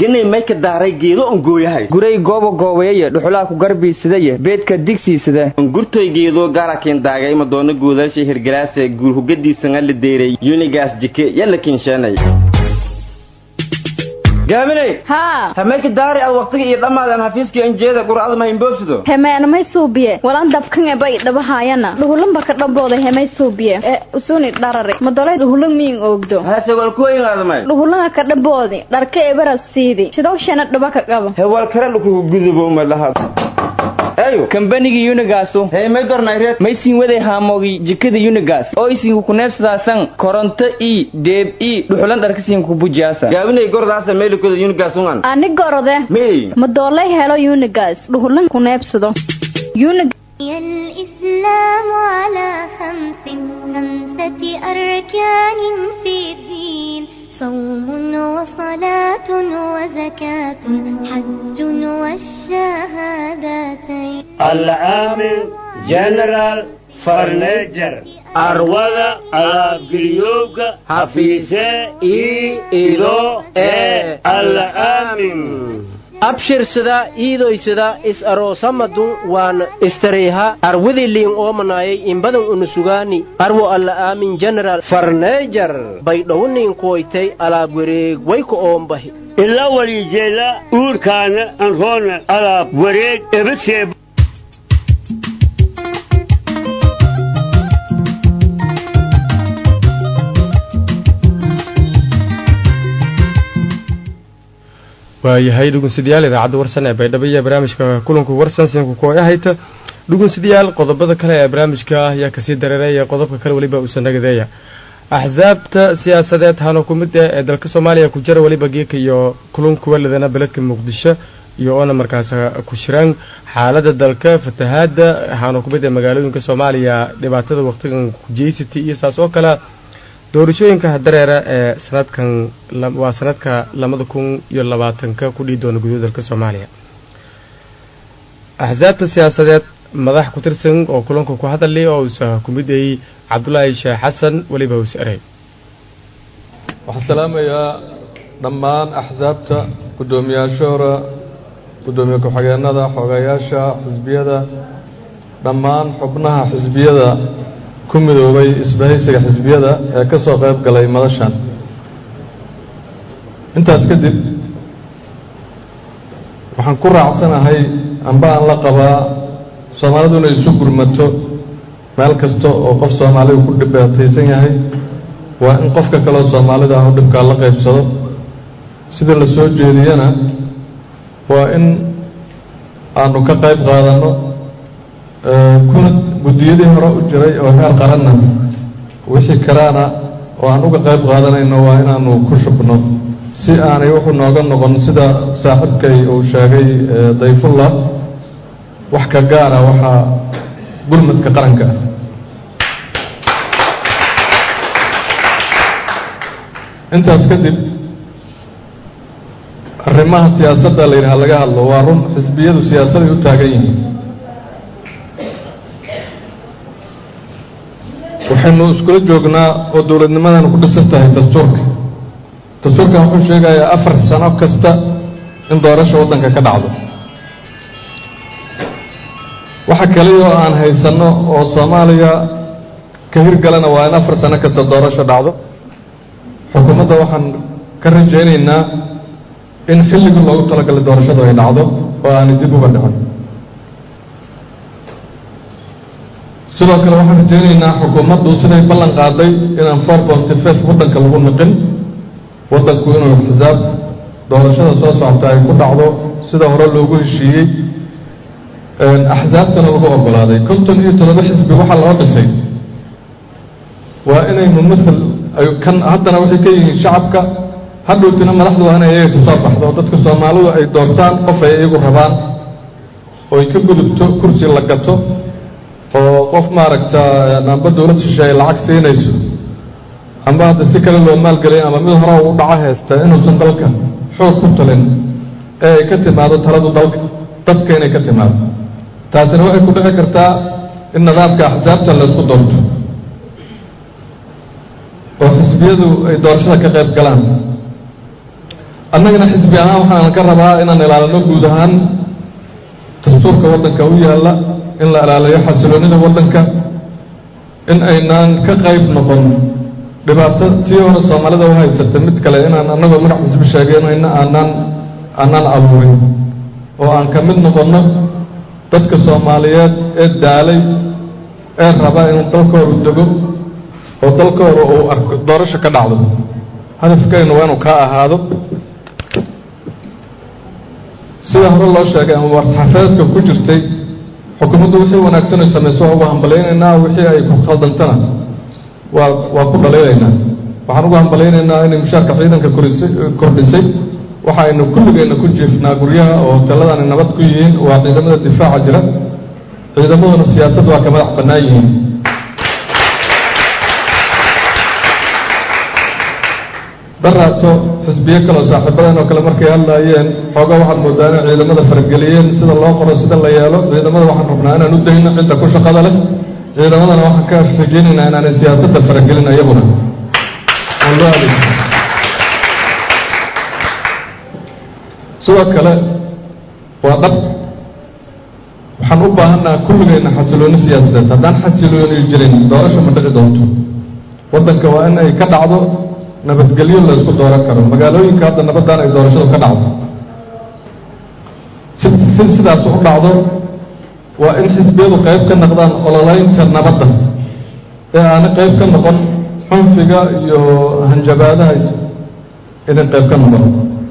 ganay may ka daaray geedo on gooyahay guray goobo goobeeye dhuxulaa ku garbiisadaye beedka digsiisada gurtoy geedo gaarakin daagay madoono guudasha hirgalaase guur hugadiisana la deeray unigas jike yalla kinsheenay gaaminay haa hamayka daari ad waqtiga iyo dhammaadan xafiiskii anjeeda qur'ada ma imboobsido hemeena may suubiye walan dabkan eba i dhabahaayana dhuhulan baka dhambooda hemay suubiye ee usuni dharare madolay dhuhulan miin oogdo hase wal kuwayngaadamay dhuhulana ka dhamboodi dharka ebara siidi sidowshana dhaba ka qaba hewal kare dhukugu gudubo malaha ayo kambanigii unigaasu hey may dornayreed may siin waday haamoogii jikada unigas oo isinku kuneebsadaasan koronto i deeb i dhuxulan dharkasiin kubujaasa gaabinay gordaasa meelikoda unigas ungan ani gorode mey madoolay helo unigas dhuhulan kuneebsado unig الإسلام على خمس خمسة أركان في الدين صوم وصلاة وزكاة حج والشهادتين العامل جنرال فرنيجر أروضة أبقريوغا حفيسة إي إلو إي العامل abshirsada iidoysada is aroosamadun waan istareyha arwidiliin oomanayay imbadan unusugaani arwo alla aamin general farneejar baydhowniin kuwaytay alaab wareeg wayka oombahi ilaa walijeela uurkaana anroona alaab wareeg ebasee waayahay dhugunsidayaal idaacadda warsan ee baydhabo iyo barnaamijka kulanku warsan sinku kuwaga hayta dhugunsidayaal qodobada kale ee barnaamijka ayaa kasii dareeraya qodobka kale weliba uusan nagadeeya axsaabta siyaasadeed hano ku mid ah ee dalka soomaaliya ku jira weliba geeka iyo kulunka waladana beledka muqdisho iyo oona markaas ku shiraan xaalada dalka fatahaada hano ku mid ah magaalooyinka soomaaliya dhibaatada waqtigan kujeysatay iyo saas oo kale doorashooyinka dareera ee sanadkan waa sanadka labada kun iyo labaatanka ku dhihi doona gudaha dalka soomaaliya axsaabta siyaasadeed madax ku tirsan oo kulanka ku hadalay oo uusa ku mid ayey cabdulaahi sheekh xasan weliba uus erey waxaan salaamayaa dhammaan axsaabta guddoomiyaashoora guddoomiye ku-xigeenada xoogayaasha xisbiyada dhammaan xubnaha xisbiyada ku midoobay isbahaysiga xisbiyada ee ka soo qayb galay madashan intaas kadib waxaan ku raacsanahay amba aan la qabaa soomaalidu inay isu gurmato meel kasta oo qof soomaaliga ku dhibaataysan yahay waa in qofka kaleo soomaalida ah u dhibkaa la qaybsado sida la soo jeediyana waa in aanu ka qayb qaadanno kuna guddiyadii hore u jiray oo heer qaranna wixii kalaana oo aan uga qayb qaadanayno waa inaanu ku shubno si aanay wuxuu nooga noqon sida saaxiibkay uu sheegay dayfullah wax ka gaara waxaa gurmadka qaranka ah intaas kadib arrimaha siyaasadda la yidhaha laga hadlo waa run xisbiyadu siyaasaday u taagan yihiin waxaynu iskula joognaa oo dowladnimadana ku dhisan tahay dastuurka dastuurkan wuxuu sheegayaa afar sano kasta in doorasha waddanka ka dhacdo waxa kaliya oo aan haysanno oo soomaaliya ka hirgalana waa in afar sano kasta doorasho dhacdo xukuumadda waxaan ka rajaynaynaa in xilligii loogu talagalay doorashadu ay dhacdo oo aanay dib uga dhicin sidoo kale waxaan rajaynaynaa xukuumaddu siday ballan qaaday inaan four ponty five waddanka lagu niqin waddanku inuu xisaab doorashada soo socota ay ku dhacdo sida hore loogu heshiiyey axsaabtana lagu ogolaaday konton iyo toddoba xisbi waxaa loo dhisay waa inay mumathal ay kan haddana waxay ka yihiin shacabka hadhowtina madaxdu waa inay iyaga kasoo baxdo oo dadka soomaalidu ay doortaan qof ay iyagu rabaan oo ay ka gudubto kursi la gato oo qof maaragta amba dowlad shishe ay lacag siinayso amba hadda si kale loo maalgelin ama mid hore u dhaco haysta inuusan dalka xoog ku talin ee ay ka timaado taladu dalka dadka inay ka timaado taasina waxay ku dhici kartaa in nidaamka axsaabta laysku doorto oo xisbiyadu ay doorashada ka qayb galaan annagana xisbi ahaan waxaan ka rabaa inaan ilaalino guud ahaan dastuurka waddanka u yaalla in la ilaaliyo xasiloonida waddanka in aynaan ka qayb noqon dhibaato tii hore soomaalida u haysata mid kale inaan annagoo magac xisbi sheegeynayna aanaan aanaan abuurin oo aan ka mid noqonno dadka soomaaliyeed ee daalay ee raba inuu dalkoodu dego oo dalkooda uu arko doorasho ka dhacdo hadafkaynu waa inuu kaa ahaado sida hore loo sheegay ama war-saxaafeedka ku jirtay xukuumaddu wixii wanaagsan ay samayso waa ugu hambalaynaynaa wixii ay ku khaldantana waa waa ku dhalaynaynaa waxaan ugu hambalaynaynaa inay mushaarka ciidanka korisay kordhisay waxa aynu kulligeenna ku jiifnaa guryaha oo hoteeladani nabad ku yihiin waa ciidamada difaaca jira ciidamaduna siyaasadda waa ka madax bannaan yihiin daraato xisbiyo kaloo saaxiibadan oo kale markay hadlaayeen xoogaa waxaad moodaa inay ciidamada farageliyeen sida loo qoro sida la yeelo ciidamada waxaan rabnaa inaan u dayno cidda ku shaqada leh ciidamadana waxaan ka rajaynaynaa inaanay siyaasadda faragelin iyaguna oo loo adeegso sidoo kale waa dhab waxaan u baahannaha kulligeenna xasilooni siyaasadeed haddaan xasilooni jirin doorasho ma dhici doonto waddanka waa in ay ka dhacdo nabadgelyo la isku dooran karo magaalooyinka hadda nabaddan ay doorashadu ka dhacdo si si sidaas u dhacdo waa in xisbiyadu qayb ka noqdaan ololeynta nabadda ee aana qayb ka noqon xunfiga iyo hanjabaadaha inay qayb ka noqon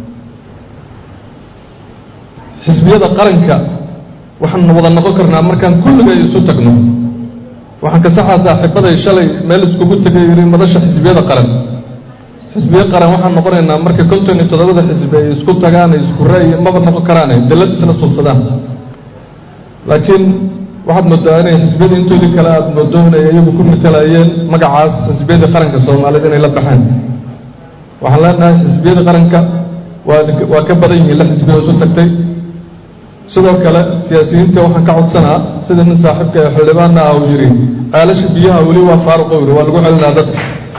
xisbiyada qaranka waxaan wada noqon karnaa markaan kulligay isu tagno waxaan kasaxaa saaxiibaday shalay meel iskugu tegay yidhi madasha xisbiyada qaran xisbiyo qaran waxaan noqonaynaa marka konton iyo toddobada xisbi ay isku tagaan ay isku ra'yi maba noqon karaane dallad isla subsadaan laakiin waxaad moodaa inay xisbiyada intoodii kale aada moodo inay iyagu ku matalayeen magacaas xisbiyadii qaranka soomaaliyed inay la baxeen waxaan leenahay xisbiyada qaranka waa waa ka badan yihiin la xisbiyo isu tagtay sidoo kale siyaasiyiinta waxaan ka codsanaa sida nin saaxiibka ee xildhibaanna ah uu yidhi ceelasha biyaha weli waa faaruqo yidhi waa lagu celinaa dadka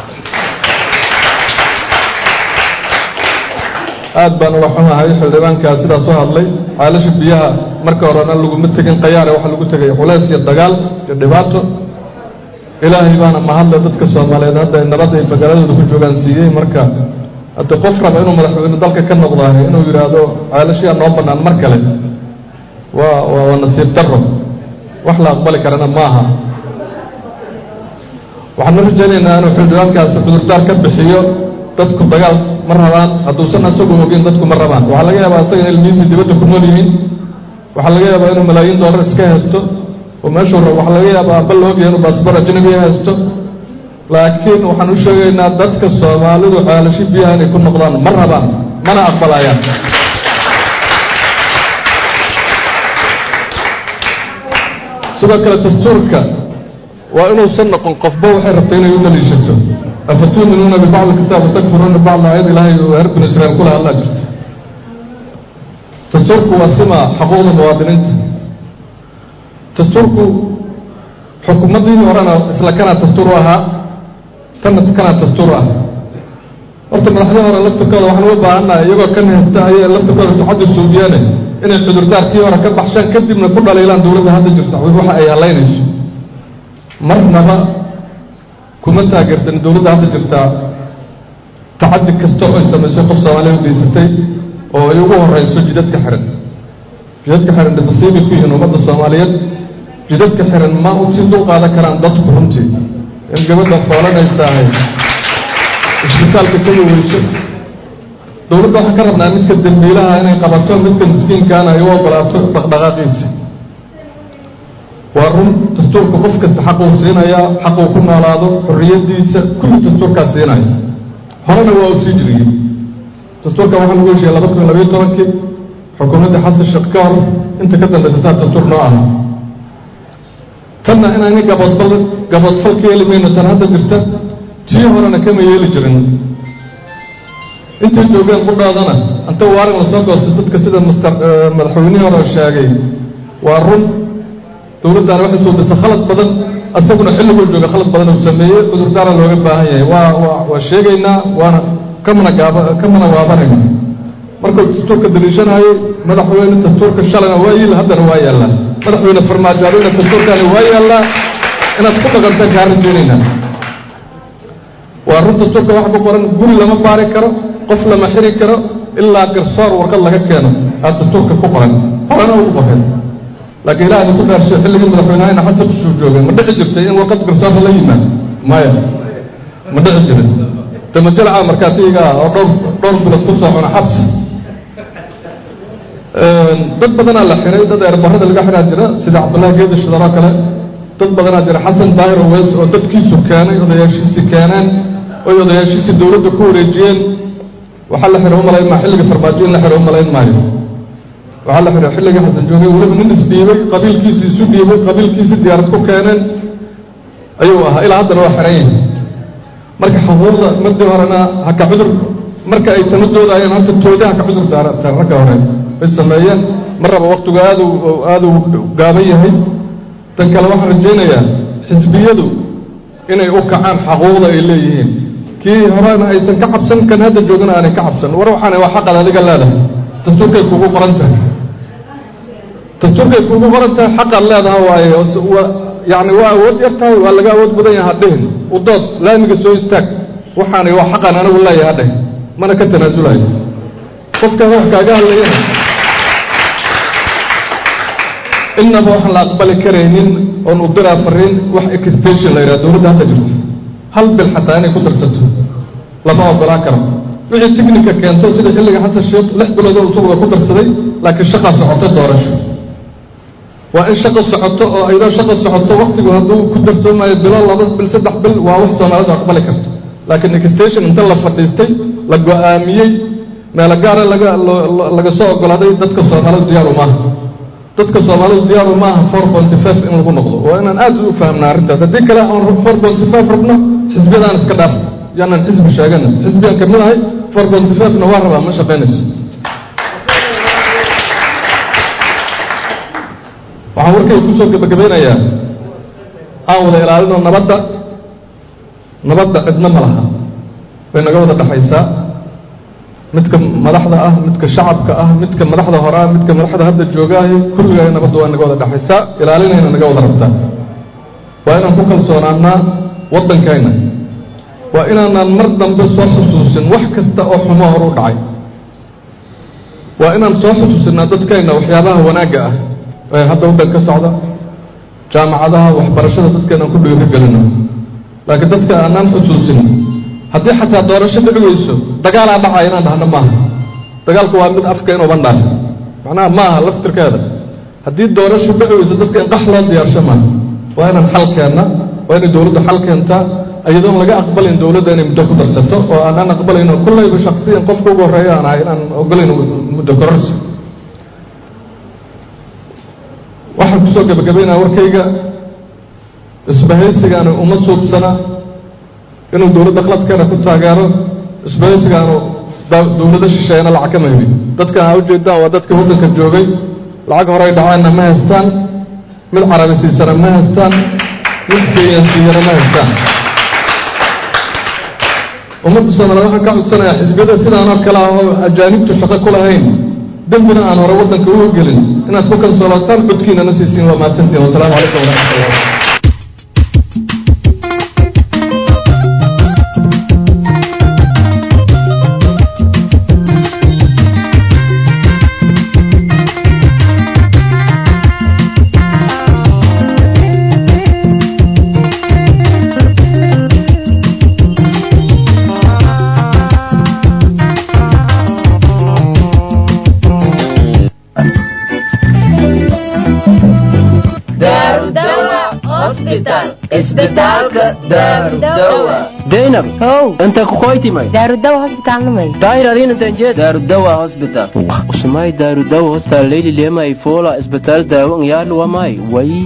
aad baan uga xumahay xildhibaankaa sidaas u hadlay ceelasha biyaha marka horena laguma tegin qayaare waxaa lagu tegay culeys iyo dagaal iyo dhibaato ilaahay baana mahadle dadka soomaaliyeed hadda ay nabad ay magaaladooda ku joogaan siiyey marka haddii qof raba inuu madaxweyne dalka ka noqdaay inuu yidhaahdo ceelashiyaa noo bannaan mar kale waa waa waa nasiib daro wax la aqbali karana maaha waxaan u rajaynaynaa inuu xildhibaankaasi cudurdaar ka bixiyo dadku dagaal ma rabaan hadduusan asagu ogeyn dadku ma rabaan waxaa laga yaabaa asaga in ilmihiisii dibadda ku nool yihiin waxaa laga yaabaa inuu malaayiin doolar iska haysto oo meeshuu rabo waxaa laga yaabaa aba la ogyahay inuu baasboor ajnabiya haysto laakiin waxaan u sheegaynaa dadka soomaalidu ceelasho biyaha inay ku noqdaan ma rabaan mana aqbalayaan sidoo kale dastuurka waa inuusan noqon qofba waxay rabtay inay u daliishato afatuuminuuna bibacdi kitaab watakfuruuna bibacdi aayad ilaahay oo reer binu israiil kula hadlaa jirta dastuurku waa sima xuquuqda muwaadiniinta dastuurku xukuumaddii horena isla kanaa dastuur u ahaa tanna kanaa dastuur u ah horta madaxdii hore laftirkooda waxaan uga baahannahay iyagoo kan haysta ayay laftirkooda tacaddi suudiyaane inay cudurdaarkii hore ka baxshaan kadibna ku dhaliilaan dowladda hadda jirta waxa ay halaynayso marnaba kuma taageersan dowladda hadda jirtaa tacaddi kasta oo ay samaysay qof soomaaliya u geysatay oo ay ugu horeyso jidadka xiran jidadka xiran dhibasiibay ku yihiin ummadda soomaaliyeed jidadka xiran ma u si dul qaadan karaan dadku runtii in gabadha foolanaysahay isbitaalka ka waweyso dowladda waxaan ka rabnaa midka dembiilaha inay qabato midka miskiinkaana ay u ogolaato dhaqdhaqaaqiisa waa run dastuurka qof kasta xaquu siinayaa xaquu ku noolaado xorriyadiisa kulli dastuurkaa siinaya horena waa u sii jiriyey dastuurkan waxaa lagu heshiiyey laba kun labayo tobankii xukuumadda xasan sheekh ka hor inta ka dambaysa saa dastuur noo aha tanna inayna gaboodfal gaboodfal ka yeeli mayno tan hadda jirta tii horena kama yeeli jirin intay joogeen qudhaadana inta waarin lasoo goostay dadka sida master madaxweynihii hore sheegay waa run dowladdaana waxay suubisa khalad badan asaguna xilliguu jooga khalad badan uu sameeyey cudurdaara looga baahan yahay waa waa waa sheegaynaa waana kamana gaaba kamana waabanayna markuu dastuurka daliishanayay madaxweyne dastuurka shalayna waa yiil haddana waa yaallaa madaxweyne farmaajo adina dastuurkaani waa yaallaa inaad ku dhaqantaan kaa rajaynaynaa waa run dastuurka wax ku qoran guri lama baari karo qof lama xiri karo ilaa garsoor warqad laga keeno aad dastuurka ku qoran horena ugu qoreen laakiin ilaahay ku dhaarshay xilligii madaxweynehayna xasan kusuu joogay ma dhici jirtay in warqad garsoorka la yimaado maya ma dhici jirin damajalaca markaas iyaga ah oo dhowr dhowr bilood ku soo cuna xabsi dad badanaa la xiray dad eerbarada laga xiraa jira sida cabdullahi geedi shidaloo kale dad badanaa jira xasan daahir oweys oo dadkiisu keenay odayaashiisi keeneen oy odayaashiisi dowladda ku wareejiyeen waxaa la xiray umalayn maa xilliga farmaajo in la xiray umalayn maayo waxaa la xiray xilligii xasan joogay weliba nin isdhiibay qabiilkiisi isu dhiibay qabiilkiisi diyaarad ku keeneen ayuu ahaa ilaa haddana waa xiran yahay marka xuquuqda madii horena haka cudur marka ay samadoodayeen horta tooda haka cudur daarantaan ragga hore ay sameeyeen mar raba waktigu aadu aadu gaaban yahay tan kale waxaan rajaynayaa xisbiyadu inay u kacaan xaquuqda ay leeyihiin kii horena aysan ka cabsan kan hadda joogana aanay ka cabsan war waxaana waa xaqad adiga leedahay dastuurkay kugu qoran tahay dastuurkay kugu qoran tahay xaqaad leedaha waaye yani waa awood yar tahay waa laga awood badan yaha dhihin udood laamiga soo istaag waxaana waa xaqan anigu leeyaha dheh mana ka tanaasulayo qofka wax kaaga hadlayana innaba waxaan la aqbali karaynin oon u diraa fariin wax extension la yidhaha dowladda hadda jirto hal bil xataa inay ku darsato lama ogolaan karo wixii tignika keento sida xilliga xasan sheekh lix bilood oo isaguba ku darsaday laakiin shaqaa socoto doorasho waa in shaqo socoto oo ayadoo shaqo socoto waktigu hadduu ku darsoomayo bilo laba bil saddex bil waa wax soomaalidu aqbali karto laakiin extension inta la fadhiistay la go-aamiyey meelo gaara laga laga soo ogolaaday dadka soomaalidu diyaaru maaha dadka soomaalidu diyaaru maaha four ponty five in lagu noqdo waa inaan aad u fahamna arrintaas haddii kale aan four ponty five rabno xisbiyadaan iska dhaaf yaanaan xisbi sheegana xisbiyan kamid ahay four ponty five-na waa rabaa ma shaqaynayso waxaan warkay kusoo gabagabeynayaa aan wada ilaalino nabadda nabadda cidno ma laha way naga wada dhexaysaa midka madaxda ah midka shacabka ah midka madaxda hore ah midka madaxda hadda joogaahi kulligaa nabadda waa naga wada dhexaysaa ilaalinayna naga wada rabtaa waa inaan ku kalsoonaanaa waddankayna waa inaanaan mar dambe soo xusuusin wax kasta oo xumo hor u dhacay waa inaan soo xusuusinaa dadkayna waxyaabaha wanaagga ah ee hadda waddan ka socda jaamacadaha waxbarashada dadkeenaan ku dhiiri gelino laakiin dadka aanaan xusuusin haddii xataa doorasho dhici weyso dagaalaa dhacaya inaan dhahno maaha dagaalku waa mid afka inuuban dhaaf macnaha maaha laftirkeeda haddii doorasho dhici weyso dadka in qax loo diyaarsho maaha waa inaan xal keenna waa inay dowladdu xal keentaa iyadoon laga aqbalayn dowladda inay muddo ku darsato oo aanaan aqbalayno kullayba shaksiyan qofka ugu horreeya aan ahay inaan ogolayno muddo kororsi waxaan kusoo gabagabaynaya warkayga isbahaysigaani uma suubsana inuu dowladda qaladkeena ku taageero isbahaysigaanu dowlado shisheeyana lacag kama helin dadkan aa ujeedaan waa dadkii waddanka joogay lacag horey dhaceenna ma haystaan mid carabi siisana ma haystaan mid kenyan siiyana ma haystaan ummadda soomaaliya waxaan ka codsanayaa xisbiyada sidaanoo kale ah oo ajaanibtu shaqo ku lahayn dembina aan hore waddanka uga gelin inaad ku kalsoolaataan codkiinana siisiin waa mahadsantiin wasalaamu calaykum waraxmatullah zainab how inta kukoytimay daarudawa hosbitaalnamay daahir adiin intan jeed daarudawa hosbitaal usumay daarudawa hostal leyli lema ifola isbitaal daawo ngyalu wamay way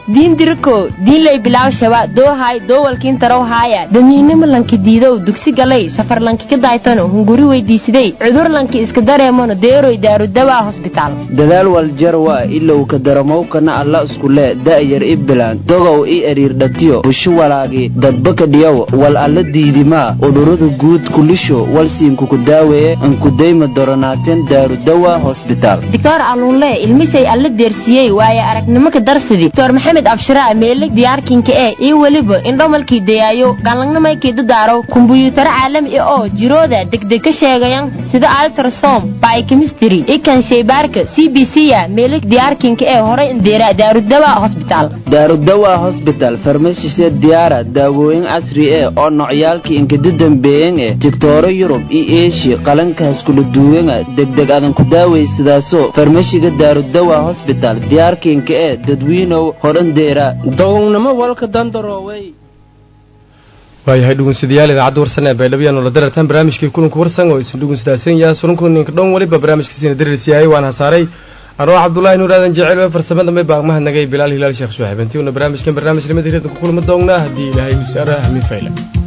diin diriko diinlay bilaw shaba doohay doowalkiin tarow haaya damiinimo lanki diidow dugsi galay safar lanki ka daaytano hunguri weydiisiday cudur lanki iska dareemano deeroy daarudawaa hosbitaal dadaal waljarwa ilow ka daramowkana alla iskule da'yar i bilaan dogow i eriirdhatiyo busho walaagi dadbaka dhiyow wal alla diidimaa udhurada guud kulisho walsiinkuku daaweeye ankudayma doronaateen daarudawa hosbitaal doctor aluunle ilmishay alla deersiyey waaye aragnimo ka darsidi doctor maxamed abshiraa meelig diyaarkinka ee iyo weliba indhomalkii dayaayo galangnamaykii dadaaro kumbuyuutaro caalami ah oo jirooda degdeg ka sheegayan sida altrasom biochemistry ikan shaybaarka c b c ya meelig diyaarkinka ee horay indeera daarudawa hosbitaal daarudawa hosbital farmashisee diyaara daawooyin casri eh oo nocyaalkii inkada dambeeyen eh tigtooro yurub iyo eeshiya qalankaas kula duwanga degdeg adan ku daawaysadaaso farmashiga daarudawa hosbital diyaarkiinka ee dadwiinow horandeera dogownimo walka dandaroowey waayahay dhugunsidayaal idaacadda warsan ee baydhabo la darartaan barnaamijkii kulanku warsan oo isin dhugunsidaasan yaha surunku ninka dhown weliba barnaamijkiisina darirsiyahay waan hasaaray anoo cabdullaahi nuur aadan jecel ee farsamada may baaqmahadnagay bilaal hilaal sheekh suwaxib intii una barnaamijkan barnaamij limada hiradka ku kulma doonnaa haddii ilaahay u saara hamin fayla